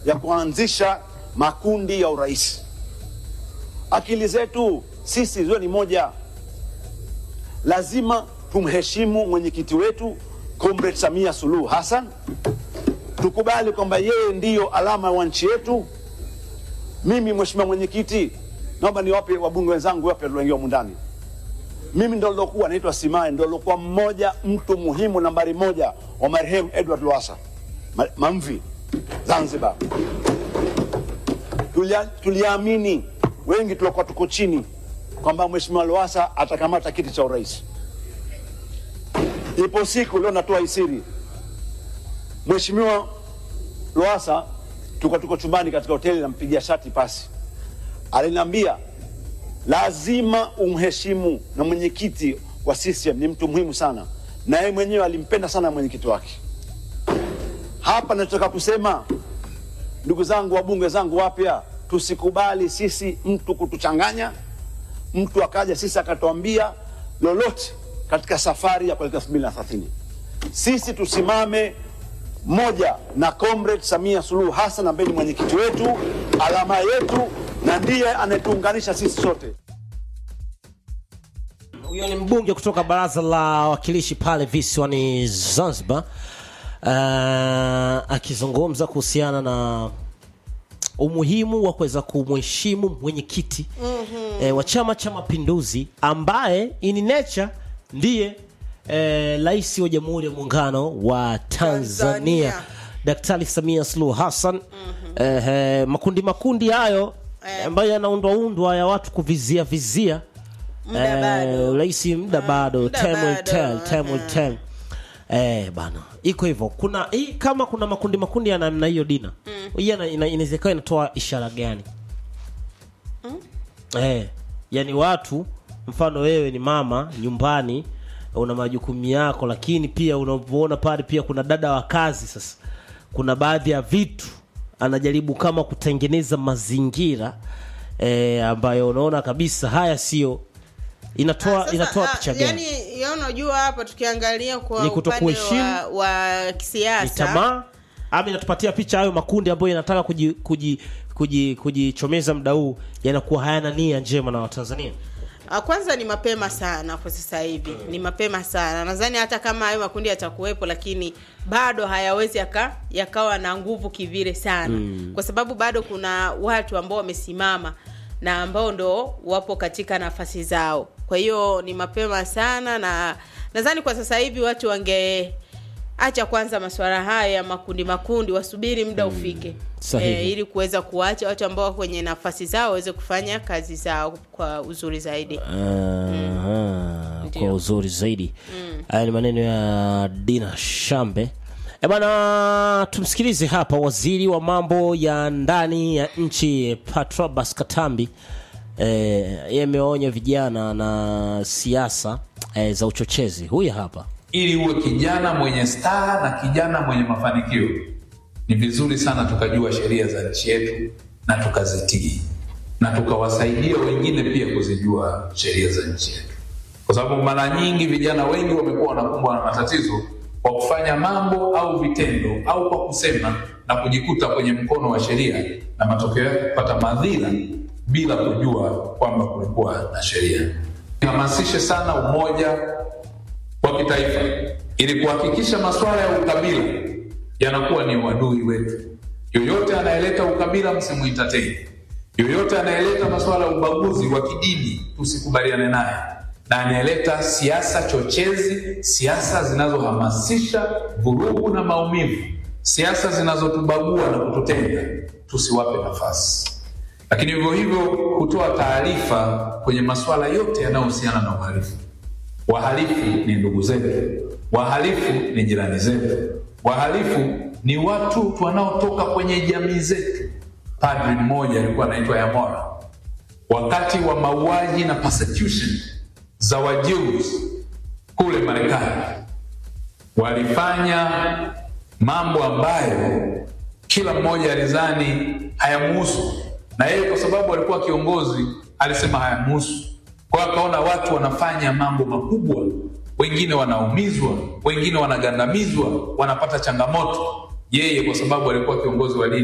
ya kuanzisha makundi ya urais. Akili zetu sisi ziwe ni moja, lazima tumheshimu mwenyekiti wetu Comrade Samia Suluhu Hassan, tukubali kwamba yeye ndiyo alama wa nchi yetu. Mimi mheshimiwa mwenyekiti, naomba niwape wabunge wenzangu wape walioingia humu ndani. Mimi ndo lilokuwa naitwa Simae, ndo lilokuwa mmoja mtu muhimu nambari moja wa marehemu Edward Lowassa Ma- Mamvi Zanzibar. Tulia- Tuliamini wengi tuliokuwa tuko chini kwamba mheshimiwa Lowassa atakamata kiti cha urais. Ipo siku leo natoa isiri, mheshimiwa Lowassa tuko tuko chumbani katika hoteli, nampigia shati pasi, aliniambia lazima umheshimu, na mwenyekiti wa CCM ni mtu muhimu sana, na yeye mwenyewe alimpenda sana mwenyekiti wake. Hapa nachotaka kusema, ndugu zangu, wabunge zangu wapya, tusikubali sisi mtu kutuchanganya, mtu akaja sisi akatuambia lolote katika safari ya kuelekea elfu mbili na thelathini. Sisi tusimame moja na Comrade Samia Suluhu Hassan ambaye ni mwenyekiti wetu, alama yetu, na ndiye anayetuunganisha sisi sote. Huyo ni mbunge kutoka baraza la wawakilishi pale visiwani Zanzibar, uh, akizungumza kuhusiana na umuhimu wa kuweza kumheshimu mwenyekiti mm-hmm. eh, wa Chama cha Mapinduzi ambaye in nature ndiye eh, rais wa Jamhuri ya Muungano wa Tanzania, Tanzania. Daktari Samia Suluhu Hassan mm-hmm. eh, eh, makundi makundi hayo Eh. ambayo yanaundwaundwa ya watu kuvizia vizia Muda bado. rais muda bado muda time will bado, tell, time will aha. tell. Eh, bana iko hivyo kuna hii kama kuna makundi makundi ya namna hiyo dina hii ina- ina- inaweza ikawa inatoa ishara gani eh, yani watu mfano wewe ni mama nyumbani una majukumu yako lakini pia unavyoona pale pia kuna dada wa kazi sasa kuna baadhi ya vitu anajaribu kama kutengeneza mazingira eh, ambayo unaona kabisa haya sio inatoa Sasa, inatoa ah, picha gani yani ya unajua hapa tukiangalia kwa Ni upande kutokuheshimu, wa, wa ni kisiasa tamaa ama inatupatia picha hayo makundi ambayo yanataka kuji, kuji, kuji, kujichomeza mda huu yanakuwa hayana nia njema na watanzania Ah, kwanza ni mapema sana kwa sasa hivi ni mapema sana nadhani hata kama hayo makundi yatakuwepo lakini bado hayawezi yaka, yakawa na nguvu kivile sana mm. kwa sababu bado kuna watu ambao wamesimama na ambao ndo wapo katika nafasi zao kwa hiyo ni mapema sana na nadhani kwa sasa hivi watu wange acha kwanza masuala haya ya makundi makundi wasubiri muda ufike Sahihi. ili kuweza kuacha watu ambao wako kwenye nafasi zao waweze kufanya kazi zao kwa uzuri zaidi Aha, kwa Ndio. uzuri zaidi haya ni maneno ya dina shambe e bana tumsikilize hapa waziri wa mambo ya ndani ya nchi patrobas katambi e, yameonya vijana na siasa e, za uchochezi huyu hapa ili uwe kijana mwenye staha na kijana mwenye mafanikio ni vizuri sana tukajua sheria za nchi yetu na tukazitii na tukawasaidia wengine pia kuzijua sheria za nchi yetu kwa sababu mara nyingi vijana wengi wamekuwa wanakumbwa na matatizo kwa kufanya mambo au vitendo au kwa kusema na kujikuta kwenye mkono wa sheria na matokeo yake kupata madhira bila kujua kwamba kulikuwa na sheria hamasishe sana umoja wa kitaifa ili kuhakikisha masuala ya ukabila yanakuwa ni uadui wetu. Yoyote anayeleta ukabila msimuitateni, yoyote anayeleta masuala ya ubaguzi wa kidini tusikubaliane naye, na anayeleta siasa chochezi, siasa zinazohamasisha vurugu na maumivu, siasa zinazotubagua na kututenga, tusiwape nafasi lakini hivyo hivyo kutoa taarifa kwenye masuala yote yanayohusiana na uhalifu. Wahalifu ni ndugu zetu, wahalifu ni jirani zetu, wahalifu ni watu wanaotoka kwenye jamii zetu. Padri mmoja alikuwa anaitwa Yamora, wakati wa mauaji na persecution za Wajews kule Marekani, walifanya mambo ambayo kila mmoja alizani hayamuhusu, na yeye kwa sababu alikuwa kiongozi alisema hayamuhusu. Kwa hiyo akaona watu wanafanya mambo makubwa, wengine wanaumizwa, wengine wanagandamizwa, wanapata changamoto. Yeye kwa sababu alikuwa kiongozi wa dini